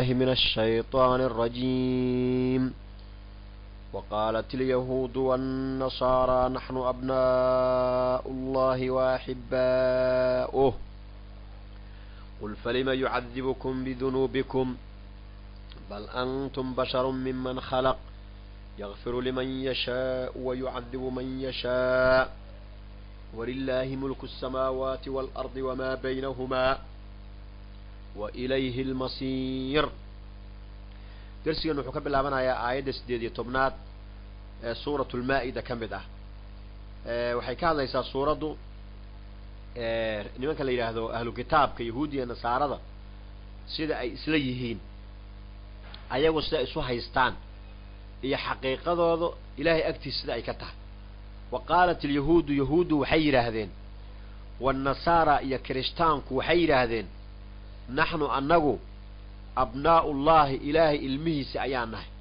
من الشيطان الرجيم وقالت اليهود والنصارى نحن أبناء الله وأحباؤه قل فلم يعذبكم بذنوبكم بل أنتم بشر ممن خلق يغفر لمن يشاء ويعذب من يشاء ولله ملك السماوات والأرض وما بينهما وإليه المصير درسيgan wuxuu ka bilaabanayaa aayadda sideed iyo tobnaad ee suuratu lmaa-ida ka mid ah waxay ka hadlaysaa suuraddu nimanka la yidhaahdo ahlu kitaabka yahuudiya nasaarada sida ay isla yihiin ayagu sida isu haystaan iyo xaqiiqadooda ilaahay agtiis sida ay ka tahay wa qaalat alyahuudu yahuuddu waxay yidhaahdeen waannasaara iyo kirishtaanku waxay yidhaahdeen naxnu annagu abnaa'u llahi ilaahay ilmihiisa ayaan nahay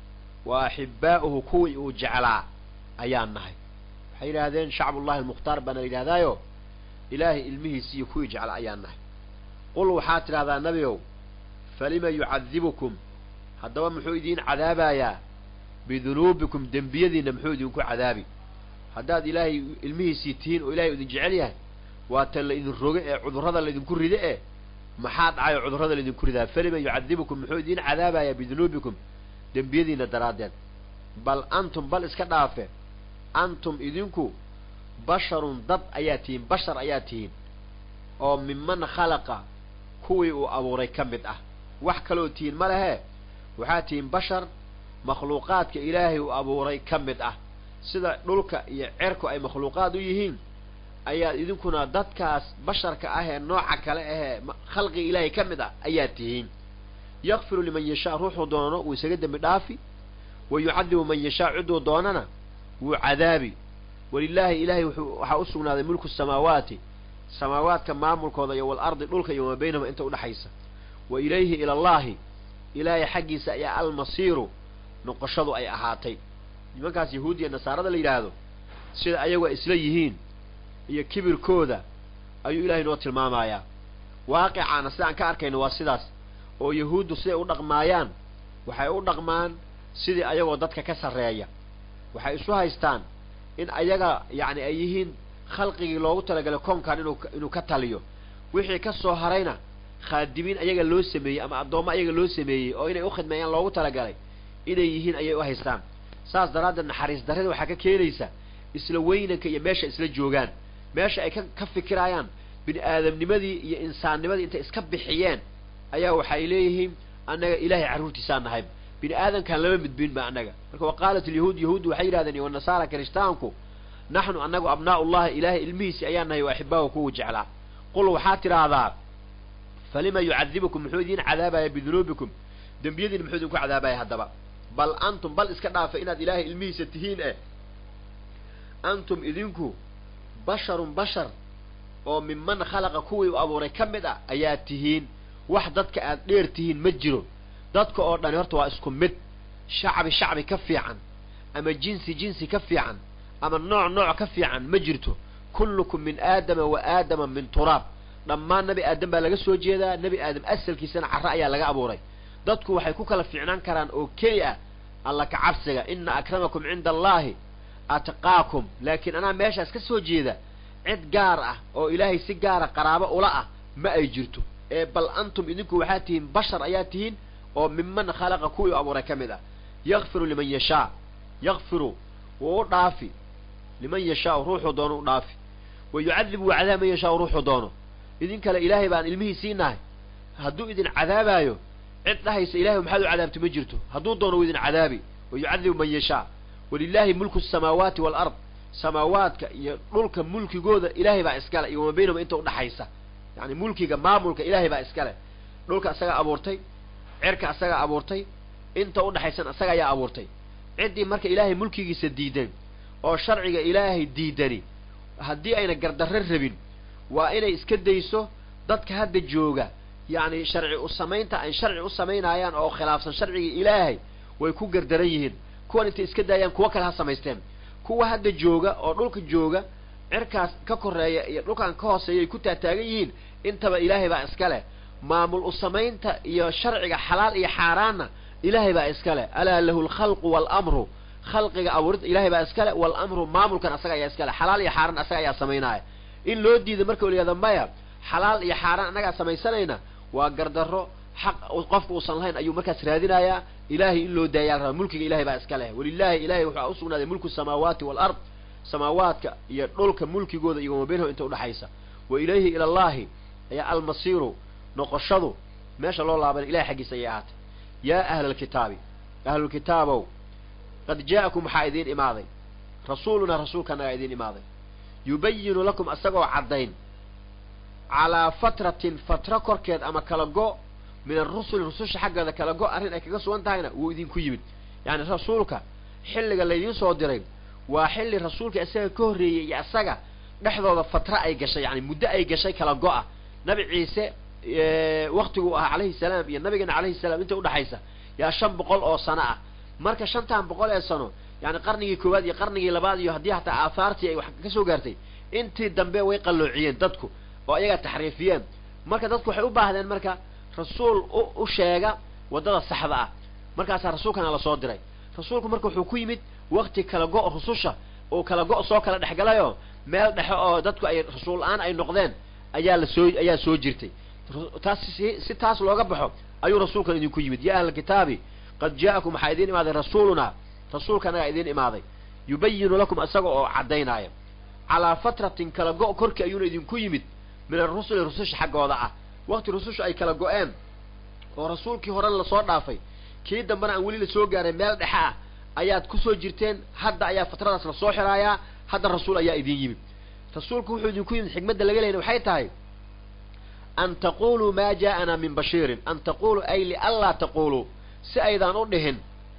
wa axibbaa'uhu kuwii uu jeclaa ayaan nahay waxay yidhaahdeen shacbullahi almukhtaar baana la yidhahdaayo ilaahay ilmihiisa iyo kuwii jeclaa ayaan nahay qul waxaad tidhahdaa nebiow falima yucadibukum haddaba muxuu idiin cadaabayaa bidunuubikum dembiyadiinna muxuu idinku cadaabi haddaad ilaahay ilmihiisii tihiin oo ilahay idin jecel yahay waa tan la idin roge ee cudurrada laydinku ride e maxaa dhacay oo cudurrada laydinku ridaa falima yucadibukum muxuu idiin cadaabayaa bidunuubikum dembiyadiinna daraaddeed bal antum bal iska dhaafe antum idinku basharun dad ayaa tihiin bashar ayaa tihiin oo miman khalaqa kuwii uu abuuray ka mid ah wax kaloo tihiin ma lehe waxaa tihiin bashar makhluuqaadka ilaahay uu abuuray ka mid ah sida dhulka iyo cerku ay makhluuqaad u yihiin ayaad idinkuna dadkaas basharka ah ee nooca kale ahee khalqiga ilaahay ka mid ah ayaad tihiin yakfiru liman yashaa ruuxuu doono wuu isaga dembi dhaafi wa yucadibu man yashaa ciduu doonana wuu cadaabi walilaahi ilaahay waxaa u sugnaaday mulku samaawaati samaawaadka maamulkooda iyo walardi dhulka iyo wamaa baynahuma inta udhexaysa wa ilayhi ila allahi ilaahay xaggiisa ayaa almasiiru noqoshadu ay ahaatay nimankaas yahuudiya nasaarada la yidhaahdo sida ayagu ay isla yihiin iyo kibirkooda ayuu ilahay noo tilmaamayaa waaqicana sidaan ka arkayno waa sidaas oo yahuuddu siday u dhaqmaayaan waxay u dhaqmaan sidii ayagoo dadka ka sarreeya waxay isu haystaan in ayaga yacni ay yihiin khalqigii loogu talagalay koonkan inuu inuu ka taliyo wixii ka soo harayna khaadimiin ayaga loo sameeyey ama addoommo ayaga loo sameeyey oo inay u khidmeeyaan loogu talagalay inay yihiin ayay u haystaan saas daraaddeed naxariis darrida waxaa ka keenaysa isla weynanka iyo meesha isla joogaan meesha ay ka ka fikiraayaan bini aadamnimadii iyo insaannimadii intay iska bixiyeen ayaa waxay leeyihiin annaga ilaahay carruurtiisaan nahay bini aadamkaan lama midbiin ba annaga marka wa qaalat alyahuud yahuuddu waxay yidhahdeen iyo wanasaara kirishtaanku naxnu annagu abnaa'u llahi ilaahay ilmihiisi ayaan nahay wa axibaahu kuwu jeclaa qul waxaad tidhaahdaa falima yucadibukum muxuu idiin cadaabaya bidunuubikum dembiyadiina muxuu idinku cadaabaya haddaba bal antum bal iska dhaafa inaad ilaahay ilmihiisa tihiin eh antum idinku basharun bashar oo minman khalaqa kuwii u abuuray ka mid ah ayaa tihiin wax dadka aad dheer tihiin ma jiro dadka oo dhani horta waa isku mid shacbi shacbi ka fiican ama jinsi jinsi ka fiican ama nooc nooc ka fiican ma jirto kullukum min aadama wa aadama min turaab dhammaan nebi aadam baa laga soo jeedaa nebi aadam asalkiisana carre ayaa laga abuuray dadku waxay ku kala fiicnaan karaan oo keli ah alla ka cabsiga ina akramakum cinda allaahi atqaakum laakiin anaa meeshaas ka soo jeeda cid gaar ah oo ilaahay si gaara qaraabo ula ah ma ay jirto ee bal antum idinku waxaa tihiin bashar ayaa tihiin oo miman khalaqa kuwii u abuuray ka mid ah yakfiru liman yashaa yakfiru wuu u dhaafi liman yashaau ruuxuu doono u dhaafi wa yucadibu wa cadaab man yashaau ruuxuu doono idin kale ilaahay baan ilmihii siinahay hadduu idin cadaabaayo cid dhahaysa ilahay maxaad u cadaabta ma jirto hadduu doono wuu idin cadaabi wa yucadibu man yashaa walilaahi mulku samaawaati waalard samaawaadka iyo dhulka mulkigooda ilaahay baa iskale iyo wama baynahuma inta udhaxaysa yani mulkiga maamulka ilaahay baa iskale dhulka asagaa abuurtay cerka asagaa abuurtay inta udhaxaysan asaga ayaa abuurtay ciddii marka ilaahay mulkigiisa diidan oo sharciga ilaahay diidani haddii ayna gardarro rabin waa inay iska dayso dadka hadda jooga yacni sharci u samaynta ay sharci u samaynayaan oo khilaafsan sharcigii ilaahay way ku gardaran yihiin kuwan intay iska daayaan kuwo kale ha samaysteen kuwa hadda jooga oo dhulka jooga cirkaas ka koreeya iyo dhulkan ka hooseeya ay ku taataagan yihiin intaba ilaahay baa iska leh maamul u samaynta iyo sharciga xalaal iyo xaaraanna ilaahay baa iska leh alaa lahu alkhalqu waalamru khalqiga abuurinta ilaahay baa iska leh waalamru maamulkan asaga ayaa iska leh xalaal iyo xaaraan asaga ayaa samaynaya in loo diido marka layihahdo maya xalaal iyo xaaraan annagaa samaysanayna waa gardarro xaq qofka uusan lahayn ayuu markaas raadinayaa ilaahay in loo daayaa la rabaa mulkiga ilahay baa iska leh walilaahi ilahay waxaa usugnaaday mulku samaawaati waalard samaawaadka iyo dhulka mulkigooda iyo wama baynahum inta udhaxaysa wa ilayhi ila allahi ayaa almasiiru noqoshadu meesha loo laabana ilahay xaggiisa ayay ahaatay yaa ahla alkitaabi ahlulkitaabow qad jaa'akum waxaa idiin imaaday rasuulunaa rasuulkanagaa idiin imaaday yubayinu lakum isagoo caddayn calaa fatratin fatra korkeed ama kala go min arusuli rususha xaggeeda kala go arrin ay kaga sugan tahayna wuu idinku yimid yacni rasuulka xilliga laydiin soo diray waa xilli rasuulka isaga ka horreeyey iyo isaga dhexdooda fatra ay gashay yani muddo ay gashay kala go-a nabi ciise waktiguu ahaa calayhi salaam iyo nabigeena calayhi salaam inta udhaxaysa yaa shan boqol oo sano ah marka shantan boqol ee sano yani qarnigii koowaad iyo qarnigii labaad iyo haddii hataa aahaartii ay wax ka soo gaartay intii dambe way qalloociyeen dadku oo ayagaa taxriifiyeen marka dadku waxay u baahdeen marka rasuul u sheega waddada saxda ah markaasaa rasuulkana lasoo diray rasuulku marka wuxuu ku yimid wakti kala go- rususha oo kala go- soo kala dhexgalayoo meel dhexe oo dadku ay rasuul la-aan ay noqdeen ayaa la soo ayaa soo jirtay taas si si taas looga baxo ayuu rasuulkan idinku yimid ya ahla kitaabi qad jaa'akum waxaa idiin imaaday rasuulunaa rasuulkanagaa idiin imaaday yubayinu lakum isaga oo caddaynaya calaa fatratin kala go- korkii ayuuna idinku yimid min arusuli rususha xaggooda ah wakti rususha ay kala go-een oo rasuulkii horena lasoo dhaafay kii dambena aan weli lasoo gaaray meel dhexe ah ayaad kusoo jirteen hadda ayaa fatradaas lasoo xiraayaa hadda rasuul ayaa idin yimid rasuulku wuxuu idinku yimid xikmadda laga leyna waxay tahay an taquluu maa jaa'anaa min bashiirin an taquluu ay lianlaa taquluu si aydaan u dhihin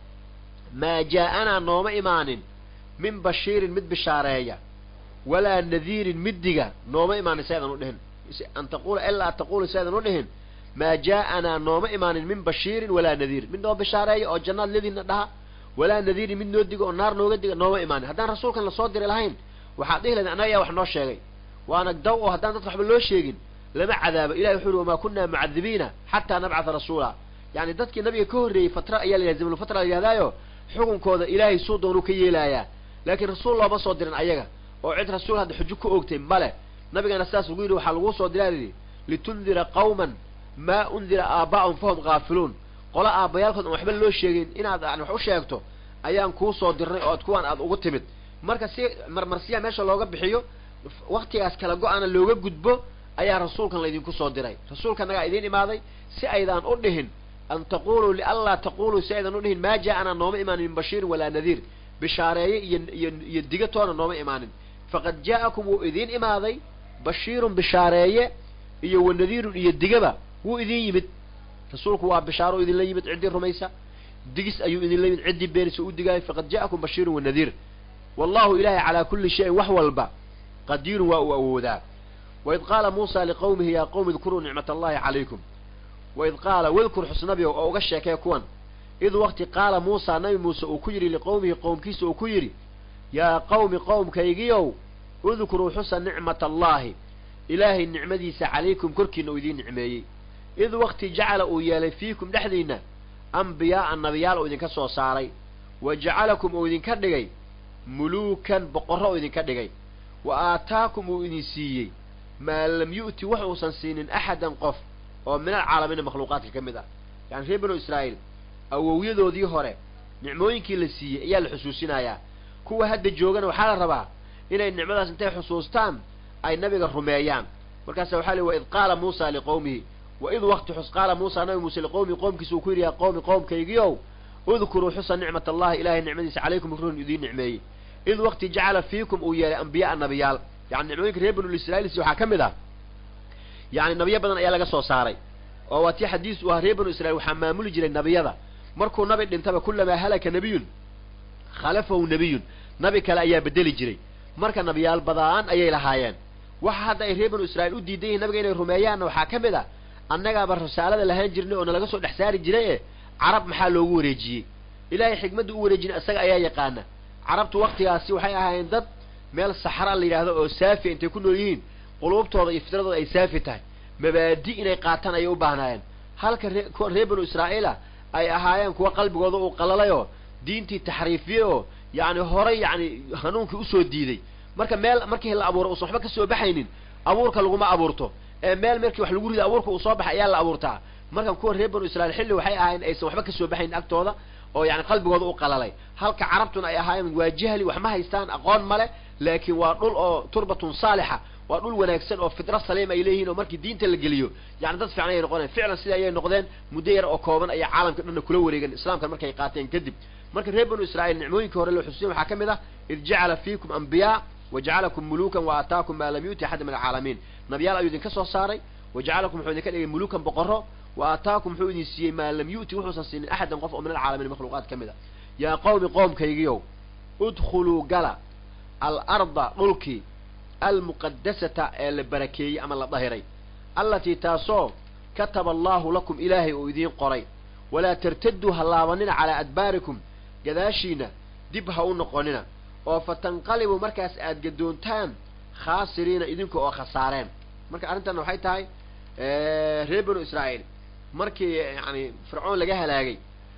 maa jaa'anaa nooma imaanin min bashiirin mid bishaareeya walaa nadiirin middiga nooma imaanin si aydan u dhihin an taqula ilaa taqulu si aydan u dhihin maa jaa'anaa nooma imaanin min bashiirin walaa nadiirin mid noo bishaareeya oo jannaad lediina dhaha walaa nadiirin mid noo diga oo naar nooga diga nooma imaanin haddaan rasuulkan lasoo diri lahayn waxaad dhihi lahayd annaga ayaa wax noo sheegay waana daw oo haddaan dadka waxba loo sheegin lama cadaabo ilahi wuxu uhi wamaa kunaa mucadibiina xataa nabcatha rasuula yani dadkii nabiga ka horreeyey fatra ayaa la yihahda zamnulfatra la yidhahdaayo xukunkooda ilaahay suu doonuu ka yeelaayaa laakiin rasuul looma soo dirin ayaga oo cid rasuul hadda xujo ku ogtay male nabigana sidaas ugu yidhi waxaa laguu soo diraa yidhi litundira qawman maa undira aaba'ahum fahum kaafiluun qola aabbayaalkood aan waxba loo sheegin inaad yani wax u sheegto ayaan kuu soo dirnay oo ad kuwaan aad ugu timid marka si marmarsiya meesha looga bixiyo waktigaas kala go-ana looga gudbo ayaa rasuulkan laydinku soo diray rasuulkanagaa idiin imaaday si aydaan u dhihin an taquluu lianlaa taquluu si aydan u dhihin maa jaa-anaa nooma imaanin min bashiirin walaa nadiir bishaareeye iyo iyo iyo digatoona nooma imaanin faqad jaa'akum wuu idiin imaaday bashiirun bishaareeye iyo wa nadiirun iyo digaba wuu idin yimid rasuulku waa bishaaro idinla yimid ciddii rumaysa digis ayuu idinla yimid ciddii beenisa u digaayo faqad ja'akum bashiirun wa nadiir wallahu ilaahay calaa kulli shayin wax walba qadiirun waa uu awoodaa waid qaala muusa liqawmihi yaa qowmi idkuruu nicmat allahi calaykum waid qaala wadkur xusnabiyow oo uga sheekee kuwan id wakti qaala muusa nabi muuse uu ku yidhi liqowmihi qowmkiisa uu ku yidhi yaa qawmi qowmkaygiyow udkuruu xusa nicmat allaahi ilaahay nicmadiisa calaykum korkiina uu idiin nicmeeyey id wakti jacala uu yeelay fiikum dhexdiinna ambiyaa'a nabiyaal uu idinka soo saaray wa jacalakum uu idinka dhigay muluukan boqorro uu idinka dhigay wa aataakum uu idin siiyey maa lam yu'ti wax uusan siinin axadan qof oo min alcaalamiina makhluuqaadka ka mid ah yani reer banu israa'iil awowyadoodii hore nicmooyinkii la siiyey ayaa la xusuusinayaa kuwa hadda joogana waxaa la rabaa inay nicmadaas intay xusuustaan ay nabiga rumeeyaan markaasa waxaa lihi waid qaala muusa liqowmihi waid wakti xus qaala muusa nabi muuse liqowmihi qoomkiisa uu ku yidhi yaa qowmi qoomkaygiiow udkuruu xusa nicmat allahi ilahay nicmadiisa calaykum ruun idiin nicmeeyey id wakti jacala fiikum uu yeelay ambiya'a nabiyaal yani nicmooyinka reer banu israiilsi waxaa ka mid ah yani nabiyo badan ayaa laga soo saaray oo waa tii xadiis u ahaa reer banu israiil waxaa maamuli jiray nabiyada markuu nabi dhintaba kulamaa halaka nabiyun khalafahu nabiyun nabi kale ayaa bedeli jiray marka nabiyaal badaan ayay lahaayeen waxa hadda ay reer banu israiil u diidan yihin nabiga inay rumeeyaanna waxaa ka mid ah annagaaba risaalada lahaan jirnay oo nalaga soo dhex saari jiray e carab maxaa loogu wareejiyey ilaahay xikmadda u wareejina isaga ayaa yaqaana carabtu waktigaasi waxay ahaayeen dad meel saxra la yidhaahdo oo saafiya intay ku nool yihiin quluubtooda iyo fitradooda ay saafi tahay mabaadi inay qaataan ayay u baahnaayeen halka ree kuwa reer banu israa'iila ay ahaayeen kuwa qalbigooda uu qalalayoo diintii taxriifiyey oo yacni horay yacni hanuunkii usoo diiday marka meel markii la abuuro uusan waxba ka soo baxaynin abuurka laguma abuurto ee meel markii wax lagu rido abuurka uu soo baxay ayaa la abuurtaa markan kuwa reer banu israiil xilli waxay ahaayeen aysan waxba kasoo baxaynin agtooda oo yani qalbigooda u qalalay halka carabtuna ay ahaayeen waa jahli wax ma haystaan aqoon male laakiin waa dhul oo turbatun saalixa waa dhul wanaagsan oo fitra saliim ay leeyihiin oo markii diinta la geliyo yani dad fiican ayay noqoneen ficlan sida ayay noqdeen muddo yar oo kooban ayay caalamka dhanna kula wareegeen islaamkan markay qaateen kadib marka reer banu israiil nicmooyinkii hore loo xusuusin waxaa ka mid ah id jacala fiikum ambiyaa wajacalakum mulukan wa aataakum maa lam yuuti axada min alcaalamiin nabiyaal ayuu idinka soo saaray wajacalakum wuxuu idinka dhigay mulukan boqoro wa aataakum wuxuu idin siiyey maa lam yu'ti wuxuusan siinin axadan qof oo min alcaalamiin makhluuqaad ka mid a yaa qawmi qoomkaygiyow udkhuluu gala alarda dhulkii almuqadasata ee la barakeeyey ama la dahiray allatii taasoo kataba allaahu lakum ilaahay uu idiin qoray walaa tartaduu ha laabanina calaa adbaarikum gadaashiina dib ha u noqonina oo fatanqalibuu markaas aad gadoontaan khaasiriina idinka oo khasaareen marka arrintan waxay tahay reer banu israa'iil markii yani fircoon laga halaagay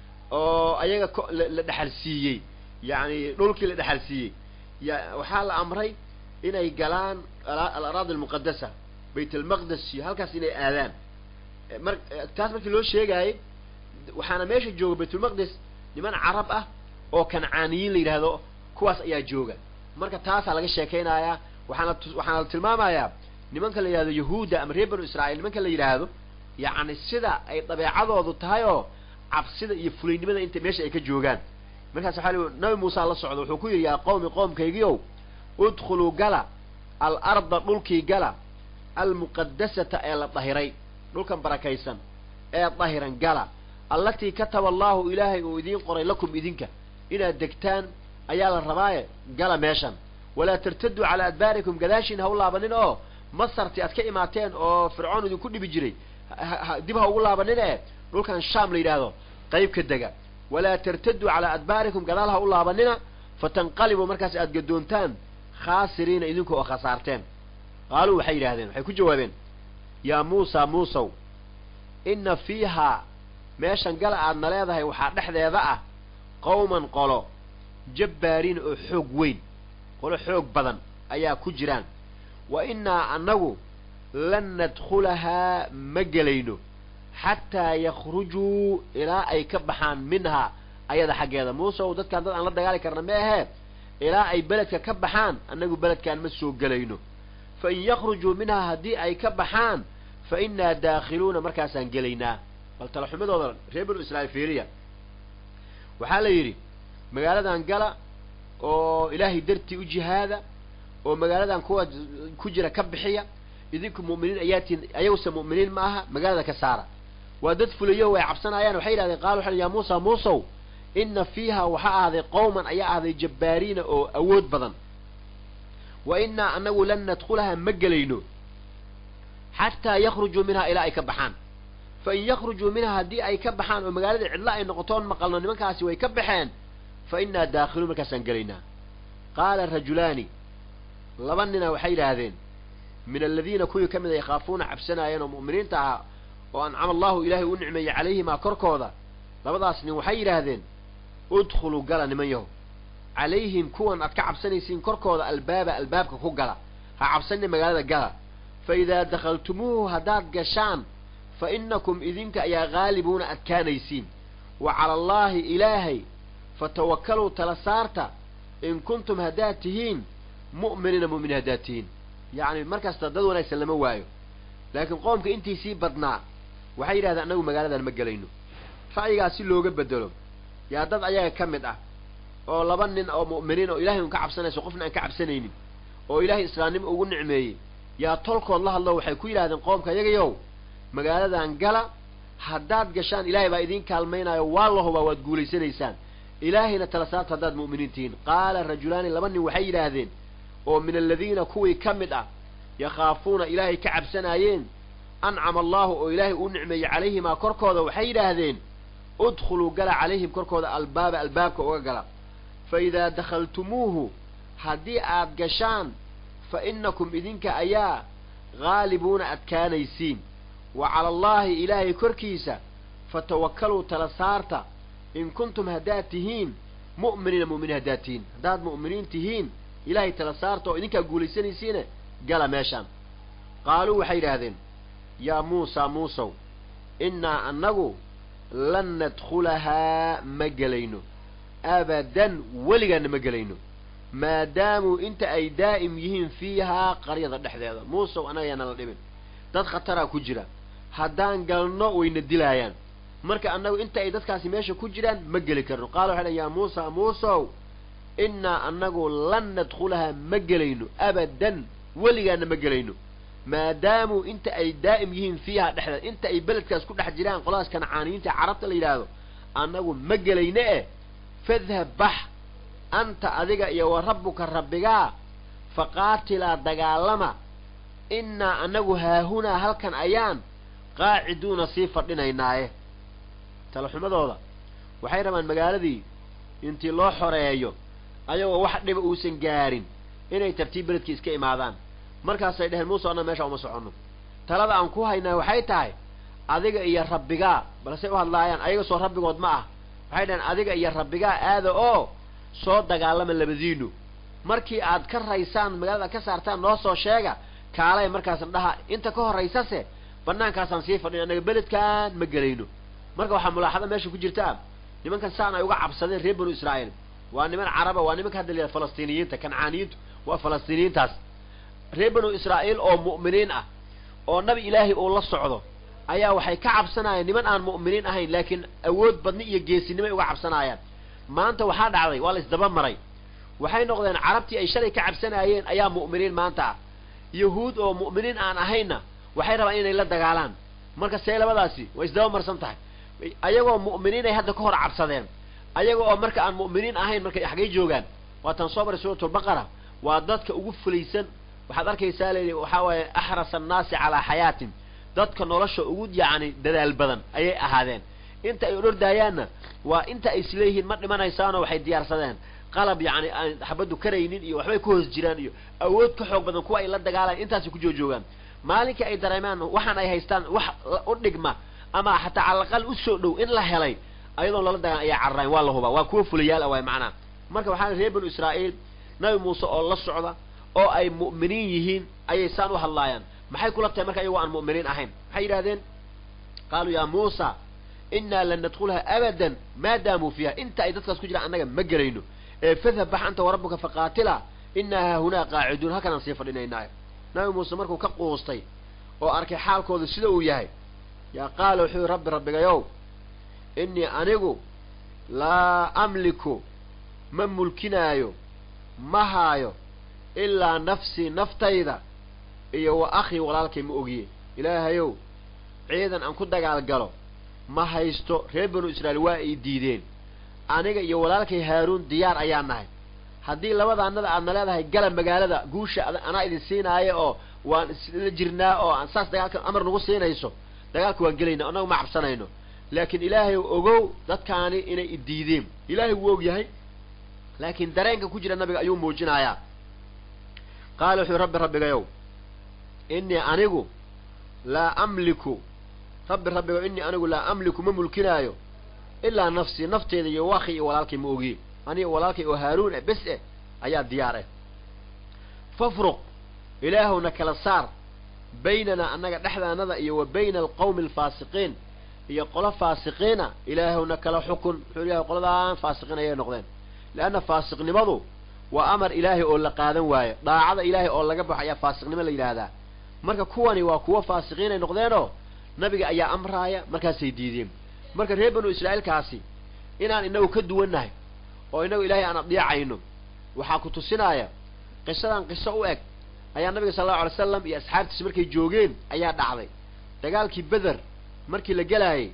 oo ayaga ko la dhexal siiyey yani dhulkii la dhexal siiyey ya waxaa la amray inay galaan alaraadi almuqadasa bayt almaqdes iyo halkaas inay aadaan mar taas markii loo sheegaayey waxaana meesha jooga baytulmaqdes niman carab ah oo kancaaniyiin la yidhaahdo kuwaas ayaa jooga marka taasaa laga sheekaynayaa waxaana waxaana la tilmaamayaa nimanka la yidhahdo yahuudda ama reer banu israa'iil nimanka la yidhaahdo yacni sida ay dabeecadoodu tahay oo cabsida iyo fulaynimada inta meesha ay ka joogaan markaas waxaa li nabi muuse la socdo wuxuu ku yidhi yaa qawmi qoomkaygiiow udkhuluu gala alarda dhulkii gala almuqadasata ee la dahiray dhulkan barakaysan ee dahiran gala allatii kataba allaahu ilaahay uu idiin qoray lakum idinka inaad degtaan ayaa la rabaaye gala meeshan walaa tartaduu calaa adbaarikum gadaashiin ha u laabanin oo masarti aad ka imaateen oo fircoon idinku dhibi jiray dib ha ugu laabanin ee dhulkan shaam la yidhaahdo qayb ka dega walaa tartaduu calaa adbaarikum gadaal ha u laabanina fatanqalibuu markaas aad gadoontaan khaasiriina idinka oo khasaarteen qaaluu waxay yidhahdeen waxay ku jawaabeen yaa muusa muusow inna fiihaa meeshan gala aadna leedahay waxaa dhexdeeda ah qawman qolo jabbaariin oo xoog weyn qolo xoog badan ayaa ku jiraan wa innaa annagu lan nadkhulahaa ma gelayno xataa yakhrujuu ilaa ay ka baxaan minhaa ayada xaggeeda muuseow dadkaan dad aan la dagaali karna ma ahee ilaa ay beledka ka baxaan annagu beledkaan ma soo gelayno fa in yakhrujuu minhaa haddii ay ka baxaan fa innaa daakhiluuna markaasaan gelaynaa bal talaxumadooda reer banu israa'iil fiiriya waxaa la yidhi magaaladan gala oo ilaahay dartii u jihaada oo magaaladan kuwa ku jira ka bixiya idinku mu'miniin ayaatiin ayaguse mu'miniin ma aha magaalada ka saara waa dad fulayo way cabsanayaan waxay yidhahdeen qaala waxay ya muusa muusow inna fiiha waxaa ahday qowman ayaa ahday jabbaariina oo awood badan wa innaa anagu lan nadkhulaha ma gelayno xataa yakhrujuu minhaa ilaa ay ka baxaan fa in yakhrujuu minhaa haddii ay ka baxaan oo magaalada cidlo ay noqotoon maqalno nimankaasi way ka baxeen fa innaa daakhiluun markaasaan gelaynaa qaala rajulaani laba nina waxay yidhaahdeen min aladiina kuwii ka mid a yakhaafuuna cabsanaayeen oo mu'miniinta ahaa oo ancama allahu ilaahay u nicmeeyey calayhimaa korkooda labadaas nin waxay yidhaahdeen udkhuluu gala niman yaho calayhim kuwan aad ka cabsanaysiin korkooda albaaba albaabka ku gala ha cabsanina magaalada gala fa idaa dakhaltumuuhu haddaad gashaan fa innakum idinka ayaa haalibuuna adkaanaysiin wa cala allaahi ilaahay fatawakkaluu tala saarta in kuntum haddaad tihiin mu'miniina mu'miniin haddaad tihiin yacni markasta dad wanaagsan lama waayo laakiin qoomka intiisii badnaa waxay yidhahdeen annagu magaaladan ma gelayno ra'yigaas si looga bedelo yaa dad ayaga ka mid ah oo laba nin oo mu'miniin oo ilahay un ka cabsanayso qofna aan ka cabsanaynin oo ilaahay islaamnimo ugu nicmeeyey yaa tolkood la hadlo waxay ku yidhahdeen qoomka yagayow magaaladan gala haddaad gashaan ilaahay baa idiin kaalmaynayo waa la hubaa waad guulaysanaysaan ilaahayna tala saarta haddaad mu'miniin tihiin qaala rajulaani laba nin waxay yidhaahdeen oo min aladiina kuwii ka mid ah yakhaafuuna ilaahay ka cabsanaayeen ancama allaahu oo ilaahay uu nicmeeyey calayhimaa korkooda waxay yidhaahdeen udkhuluu gala calayhim korkooda albaaba albaabka uga gala fa idaa dakhaltumuuhu haddii aad gashaan fa innakum idinka ayaa haalibuuna adkaanaysiin wa cala allaahi ilaahay korkiisa fatawakkaluu tala saarta in kuntum haddaad tihiin mu'miniina mu'miniin haddaad tihiin haddaad mu'miniin tihiin ilaahay tala saarta oo idinkaa guulaysanaysiine gala meeshaan qaaluu waxay yidhaahdeen yaa muusaa muusow innaa annagu lan nadkhulahaa ma gelayno abadan weligaanna ma gelayno maadaamuu inta ay daa'im yihiin fiihaa qaryada dhexdeeda muusow annaga yaana la dhibin dad khataraa ku jira haddaan galno wayna dilaayaan marka annagu inta ay dadkaasi meesha ku jiraan ma geli karno qaala waxay dhan yaa muusa muusow innaa annagu lan nadkhulahaa ma gelayno abadan weligaana ma gelayno maadaamuu inta ay daa'im yihiin fiihaa dhexdeeda inta ay beledkaas ku dhex jiraan qoladaas kancaaniyiinta carabta la yidhaahdo annagu ma gelayno eh fadhab bax anta adiga iyo wa rabbuka rabbigaa faqaatilaa dagaalama innaa annagu haahunaa halkan ayaan qaaciduuna sii fadhinaynaaye talaxumadooda waxay rabaan magaaladii intii loo xoreeyo ayagoo wax dhiba uusan gaarin inay tartiib beledkii iska imaadaan markaasay dheheen muuse annaga meesha uma soconno talada aan ku haynaa waxay tahay adiga iyo rabbigaa balsey u hadlaayaan ayaga soo rabbigood ma ah waxay dhaheen adiga iyo rabbigaa aada oo soo dagaalama labadiinu markii aad ka raysaan magaalada ka saartaan noo soo sheega kaalay markaasna dhaha inta ka horaysase banaankaasaan sii fadhin annaga beledkaan ma gelayno marka waxaa mulaaxada meesha ku jirtaa nimankan saan ay uga cabsadeen reer banu israa'iil waa niman caraba waa nimanka hadda layihahda falastiiniyiinta kancaaniyiintu waa falastiiniyiintaas reer banu israa'iil oo mu'miniin ah oo nabi ilaahay uu la socdo ayaa waxay ka cabsanayaan niman aan mu'miniin ahayn laakiin awood badni iyo geesinimay uga cabsanaayaan maanta waxaa dhacday waa la isdaba maray waxay noqdeen carabtii ay shalay ka cabsanaayeen ayaa mu'miniin maanta ah yahuud oo mu'miniin aan ahaynna waxay rabaan inay la dagaalaan marka see labadaasi way isdaba marsan tahay ayagoo mu'miniinay hadda ka hor cabsadeen ayaga oo marka aan mu'miniin ahayn markay xaggay joogaan waa tan soo baray suuratulbaqara waa dadka ugu fulaysan waxaad arkaysaa layidhi waxaa waaye axrasa annaasi calaa xayaatin dadka nolosha ugu yacni dadaal badan ayay ahaadeen inta ay odhordaayaanna waa inta ay isleeyihiin ma dhimanaysaanoo waxay diyaarsadeen qalab yacni aan xabaddu karaynin iyo waxbay ku hoos jiraan iyo awood ka xoog badan kuwa ay la dagaalayan intaasay ku joojoogaan maalinkii ay dareemaan waxaan ay haystaan wax u dhigma ama xataa calaqal u soo dhow in la helay ayadoon lala dagaal ayaa cararayn waa la hubaa waa kuwa fulayaal ah waay macnaha marka waxaa reer banu israa'iil nabi muuse oo la socda oo ay mu'miniin yihiin ayay saan u hadlaayaan maxay kula tahay marka ayagoo aan mu'miniin ahayn maxay yidhahdeen qaaluu yaa muusa innaa lan nadkhulaha abadan maadaamuu fiiha inta ay dadkaas ku jiraan annaga ma gelayno ee fadhab bax anta warabbuka faqaatila innaa haahunaa qaaciduun halkanaan sii fadhinaynaayo nabi muuse markuu ka quustay oo arkay xaalkooda sida uu yahay yaa qaala wuxuu yihi rabbi rabbigayow innii anigu laa amliku ma mulkinaayo ma haayo ilaa nafsii naftayda iyo wa akhii walaalkay ma ogiye ilaahayow ciidan aan ku dagaal galo ma haysto reer banu israa'iil waa ay diideen aniga iyo walaalkay haaruun diyaar ayaa nahay haddii labadaanada aadna leedahay gala magaalada guusha anaa idin siinaayo oo waan isla jirnaa oo aan saas dagaalka amar nagu siinayso dagaalka waan gelayna annagu ma cabsanayno laakiin ilaahay ogow dadkaani inay idiideen ilaahay wuu og yahay laakiin dareenka ku jira nabiga ayuu muujinayaa qaala wuxuu rabbi rabbigayow innii anigu laa amliku rabbi rabbigayow innii anigu laa amliku ma mulkinaayo ilaa nafsii nafteeda iyo wakhi iyo walaalkay ma ogiye aniga walaalkay oo haaruun eh bes eh ayaa diyaar eh fafruq ilaahowna kala saar baynanaa annaga dhexdaanada iyo wa bayna alqawmi alfaasiqiin iyo qolo faasiqiina ilaahowna kala xukun wuxuu ilahay qoladaan faasiqiin ayay noqdeen leanna faasiqnimadu waa amar ilaahay oo la qaadan waayo daacada ilaahay oo laga baxo ayaa faasiqnimo la yidhaahdaa marka kuwani waa kuwo faasiqiin ay noqdeenoo nabiga ayaa amraaya markaasay diideen marka reer banu israa'iilkaasi inaan inagu ka duwannahay oo inagu ilaahay aan addeecayno waxaa ku tusinaya qisadan qiso u eg ayaa nabiga sala allau alay slam iyo asxaabtiisi markay joogeen ayaa dhacday dagaalkii beder markii la gelaayay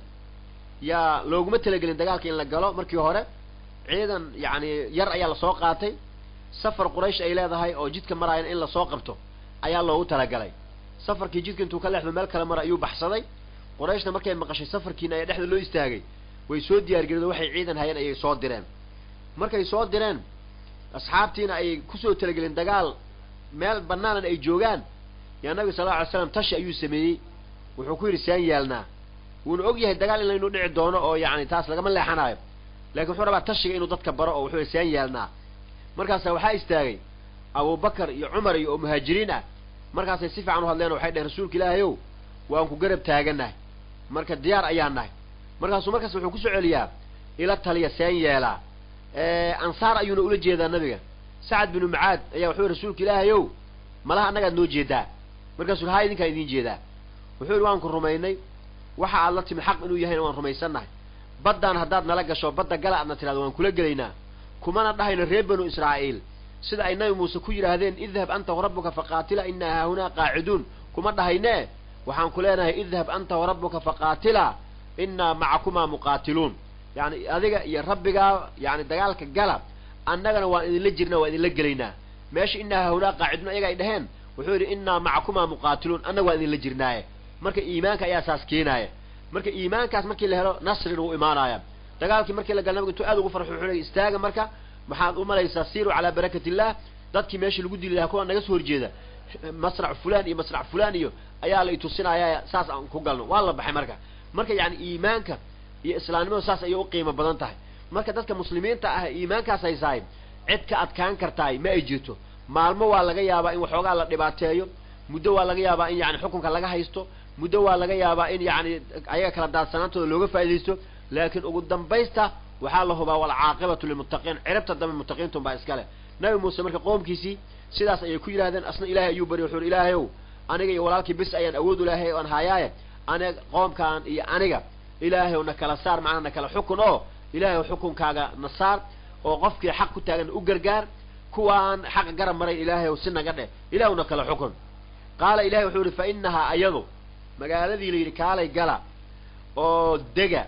yaa looguma talagelin dagaalka in la galo markii hore ciidan yacni yar ayaa lasoo qaatay safar quraysh ay leedahay oo jidka maraayan in lasoo qabto ayaa loogu talagalay safarkii jidka intuu ka leexdo meel kale mara ayuu baxsaday qurayshna markay maqashay safarkiina ayaa dhexda loo istaagay way soo diyaargareen waxay ciidan hayeen ayay soo direen markay soo direen asxaabtiina ay kusoo talagelin dagaal meel banaanan ay joogaan yaa nabiga sal lla alay slam tashi ayuu sameeyey wuxuu ku yidhi saan yeelnaa wuuna og yahay dagaal in laynu dhici doono oo yani taas lagama leexanayo lakin wuxuu rabaa tashiga inuu dadka baro oo wuxuu yidhi saan yeelnaa markaasa waxaa istaagay abubakar iyo cumar iyo oo muhaajiriin ah markaasay si fiican u hadleen waxay dheheen rasuulka ilaahay ow waan ku garab taaganahay marka diyaar ayaan nahay markaasuu markaas wuxuu kusoo celiyaa ila taliya seen yeelaa ansaar ayuuna ula jeedaa nabiga sacad binu mucaad ayaa wuxuu yihi rasuulka ilaahay ow malaha annagaad noo jeedaa markaasuu haa idinkaan idiin jeedaa wuxuu yihi waan ku rumaynay waxa aad la timid xaq inuu yahayna waan rumaysannahay baddaan haddaad nala gasho badda gala aadna tidhahdo waan kula gelaynaa kumana dhahayno reer banu israa'iil sida ay nabi muuse ku yidhaahdeen idhab anta warabbuka faqaatila inaa haahunaa qaaciduun kuma dhahaynee waxaan ku leenahay idhab anta warabbuka faqaatila inaa macakumaa muqaatiluun yani adiga iyo rabbigaa yani dagaalka gala annagana waan idinla jirnaa waan idinla gelaynaa meesha inaa haahunaa qaaciduun ayaga ay dhaheen wuxuu yidhi inaa macakumaa muqaatiluun annaga waan idinla jirnaaye marka iimaanka ayaa saas keenaaya marka iimaankaas markii la helo nasrina wuu imaanaya dagaalkii markii la gala nabiga intuu aad ugu farxo wuxuu leey istaaga marka maxaad u malaysaa siiru calaa barakat illah dadkii meeshii lagu dili lahaa kuwa naga soo horjeeda masrac fulan iyo masrac fulan iyo ayaa la itusinaya saas aan ku galno waa la baxay marka marka yani iimaanka iyo islaamnimadu saas ayay u qiimo badan tahay marka dadka muslimiinta ah iimaankaas haysaay cid ka adkaan kartaay ma ay jirto maalmo waa laga yaabaa in waxoogaa la dhibaateeyo muddo waa laga yaabaa in yani xukunka laga haysto muddo waa laga yaabaa in yani ayaga kala daadsanaantooda looga faaidaysto laakiin ugu dambaysta waxaa la hubaa walcaaqibatu lilmuttaqiin ciribta dambe muttaqiintun baa iskale nabi muuse marka qoomkiisii sidaas ayay ku yidhahdeen asna ilaahay ayuu barya wuxu uhi ilaahay ow aniga iyo walaalkii bis ayaan awood u lahay oan haayaaye aniga qoomkaan iyo aniga ilaahay ow na kala saar macnaa na kala xukun oo ilaahay ow xukunkaaga na saar oo qofkii xaq ku taagan u gargaar kuwaan xaqa garab marayn ilaahay ow si naga dheh ilahay ow na kala xukun qaala ilahay wuxuu yihi fa inahaa ayadu magaaladii la yidhi kaalay gala oo dega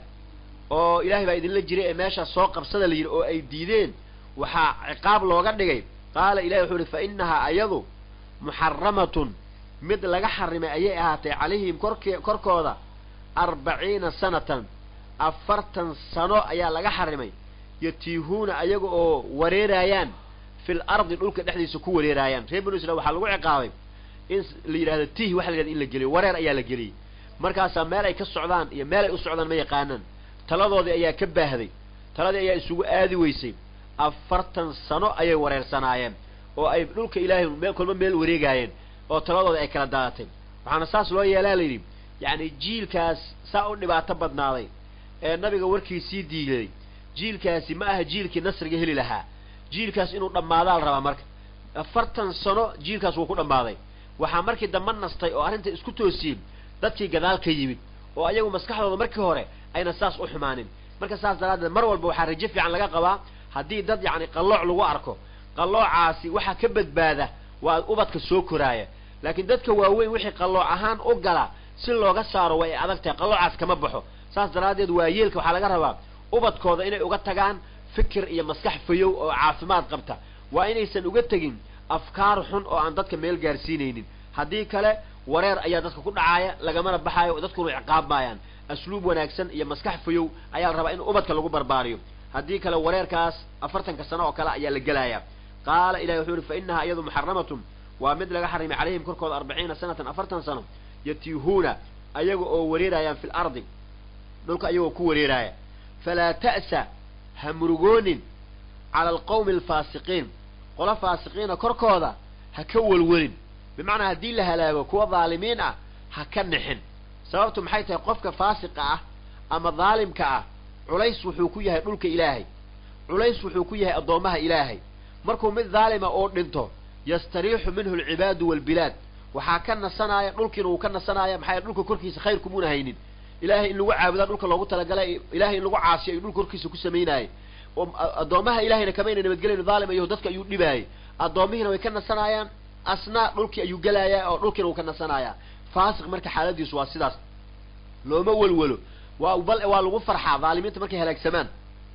oo ilaahay baa idinla jiray ee meeshaas soo qabsada la yidhi oo ay diideen waxaa ciqaab looga dhigay qaala ilahi wuxuu ihi fa inahaa ayadu muxaramatun mid laga xarimay ayay ahaatay calayhim kork korkooda arbaciina sanatan afartan sano ayaa laga xarimay yatiihuuna ayaga oo wareeraayaan fil ardi dhulka dhexdiisa ku wareeraayaan reer banu israil waxaa lagu ciqaabay in la yidhahdo tiih waxa la yidhahda in la geliyo wareer ayaa la geliyey markaasaa meel ay ka socdaan iyo meel ay u socdaan ma yaqaanaan taladoodii ayaa ka baahday taladii ayaa isugu aadi weysay afartan sano ayay wareersanaayeen oo ay dhulka ilaahay meel kolba meel wareegaayeen oo taladooda ay kala daadatay waxaana saas loo yeelaa layidhi yacni jiilkaas saa u dhibaato badnaaday ee nabiga warkiisii diiday jiilkaasi ma aha jiilkii nasriga heli lahaa jiilkaas inuu dhammaadaa la rabaa marka afartan sano jiilkaas wuu ku dhammaaday waxaa markii dambe nastay oo arrinta isku toosiyey dadkii gadaal ka yimid oo ayagu maskaxdooda markii hore ayna saas u xumaanin marka saas daraaddeed mar walba waxaa rajo fiican laga qabaa haddii dad yacni qallooc lagu arko qalloocaasi waxaa ka badbaada waa ubadka soo koraaya laakiin dadka waaweyn wixii qallooc ahaan u gala si looga saaro way adag tahay qalloocaas kama baxo saas daraaddeed waa yeelka waxaa laga rabaa ubadkooda inay uga tagaan fikir iyo maskax fayow oo caafimaad qabta waa inaysan uga tegin afkaar xun oo aan dadka meel gaarsiinaynin haddii kale wareer ayaa dadka ku dhacaaya lagamana baxaayo dadkuna ciqaab maayaan asluub wanaagsan iyo maskax fayow ayaa la rabaa in ubadka lagu barbaariyo haddii kale wareerkaas afartanka sano oo kale ayaa la gelaya qaala ilahi wuxuu yihi fa inahaa iyadu muxaramatun waa mid laga xarimay calayhim korkooda arbaciina sanatan afartan sano yatiihuuna ayaga oo wareerayaan fi lardi dhulka ayagoo ku wareeraaya falaa ta'sa ha murugoonin cala alqawmi alfaasiqiin qola faasiqiina korkooda ha ka welwelin bimacnaa haddii la halaago kuwa dhaalimiin ah ha ka nixin sababtu maxay tahay qofka faasiqa ah ama dhaalimka ah culays wuxuu ku yahay dhulka ilaahay culays wuxuu ku yahay addoommaha ilaahay markuu mid dhaalima oo dhinto yastariixu minhu alcibaadu waalbilaad waxaa ka nasanaya dhulkiina uu ka nasanaya maxaa dhulka korkiisa khayr kumuuna haynin ilaahay in lagu caabudaa dhulka loogu talagalay ilahay in lagu caasiyo ayuu dhulka korkiisa ku samaynaayay oo addoommaha ilahayna kamayna nabadgelayn dhaalim ayaho dadka ayuu dhibaayay addoommihiina way ka nasanayaan asna dhulkii ayuu gelayaa oo dhulkiina uu ka nasanayaa faasiq marka xaaladiisu waa sidaas looma welwelo waa bal waa lagu farxaa dhaalimiinta markay halaagsamaan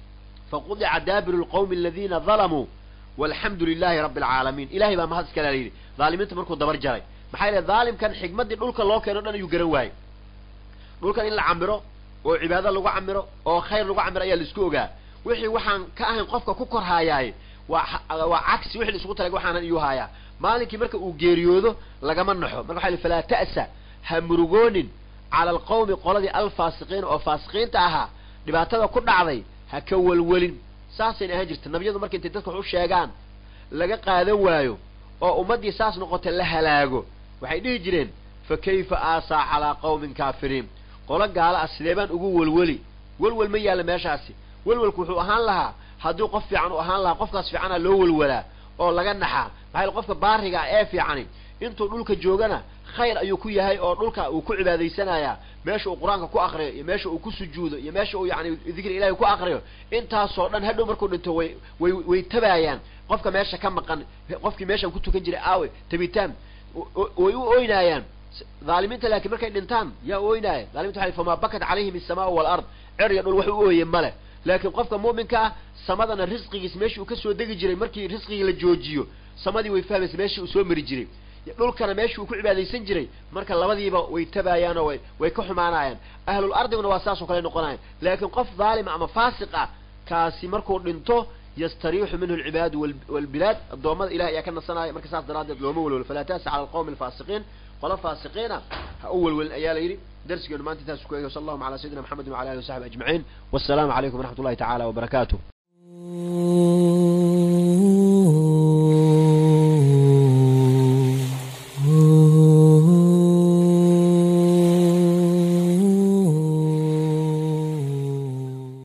faqudica daabiru lqawmi aladiina dalamuu walxamdu lilahi rabbi alcaalamiin ilahay baa mahad iskala yidhi dhaalimiinta markuu dabar jaray maxaa yeele dhaalimkan xigmaddii dhulka loo keeno o dhan ayuu garan waayey dhulkan in la camiro oo cibaado lagu camiro oo khayr lagu camiro ayaa laisku ogaa wixii waxaan ka ahayn qofka ku korhaayaaye waa waa cagsi wixii la isugu talag waxaanan iyuu haayaa maalinkii marka uu geeriyoodo lagama naxo marka waxa falaa ta'sa ha murugoonin cala alqawmi qoladii alfaasiqiin oo faasiqiinta ahaa dhibaatada ku dhacday ha ka welwelin saasayna ahaan jirta nabiyadu marka intay dadka wax u sheegaan laga qaadan waayo oo ummaddii saas noqota la halaago waxay dhihi jireen fa kayfa aasaa calaa qawmin kaafiriin qolo gaala ah sidee baan ugu welweli welwel ma yaalla meeshaasi welwelku wuxuu ahaan lahaa haddii qof fiican u ahaan lahaa qofkaas fiicana loo welwelaa oo laga naxaa maxaa yale qofka baariga ee fiicani intuu dhulka joogana khayr ayuu ku yahay oo dhulka uu ku cibaadaysanayaa meesha uu qur-aanka ku akriyo iyo meesha uu ku sujuudo iyo meesha uu yani dikri ilahi ku akriyo intaasoo dhan hadhow markuu dhinto way way way tabaayaan qofka meesha ka maqan qofkii meeshan ku tukan jiray aawe tabitaan way u oynaayaan dhaalimiinta laakiin markay dhintaan yaa oynaaya dhaliminta waa famaa bakat calayhim isamaau walard cer iyo dhul wax u ooye male laakiin qofka mu'minka ah samadana risqigiis meeshii uu kasoo degi jiray markii risqigii la joojiyo samadii way fahmaysa meeshii uu soo mari jiray dhulkana meeshii uu ku cibaadaysan jiray marka labadiiba way tabaayaan oo way way ka xumaanayaan ahlul ardiguna waa saas oo kale noqonayan laakiin qof dhaalima ama faasiq ah kaasi markuu dhinto yastariixu minhu alcibaadu walbilaad addoommada ilahi ayaa ka nasanaya marka saas daraaddeed looma welwelo falaa taasa cala alqawmi alfaasiqiin qolo faasiqiina ha u welwelin ayaa la yidhi darsigeenu maanta intaas ku eegay sal allahuma ala sayidina maxamedin wala alihi wasaxbi ajmaciin wassalaamu calaykum waraxmat ullahi tacala wabarakaatu